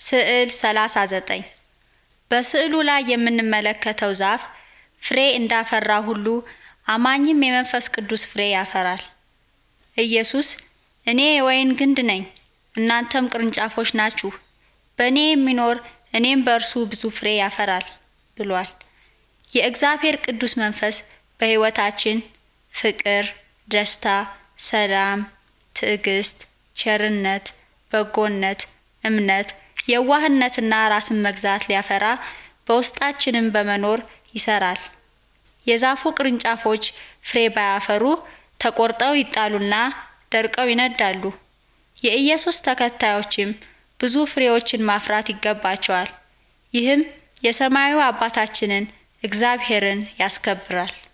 ስዕል 39 በስዕሉ ላይ የምንመለከተው ዛፍ ፍሬ እንዳፈራ ሁሉ አማኝም የመንፈስ ቅዱስ ፍሬ ያፈራል። ኢየሱስ እኔ የወይን ግንድ ነኝ፣ እናንተም ቅርንጫፎች ናችሁ፣ በእኔ የሚኖር እኔም በእርሱ ብዙ ፍሬ ያፈራል ብሏል። የእግዚአብሔር ቅዱስ መንፈስ በሕይወታችን ፍቅር፣ ደስታ፣ ሰላም፣ ትዕግስት፣ ቸርነት፣ በጎነት፣ እምነት፣ የዋህነትና ራስን መግዛት ሊያፈራ በውስጣችንም በመኖር ይሰራል። የዛፉ ቅርንጫፎች ፍሬ ባያፈሩ ተቆርጠው ይጣሉና ደርቀው ይነዳሉ። የኢየሱስ ተከታዮችም ብዙ ፍሬዎችን ማፍራት ይገባቸዋል። ይህም የሰማዩ አባታችንን እግዚአብሔርን ያስከብራል።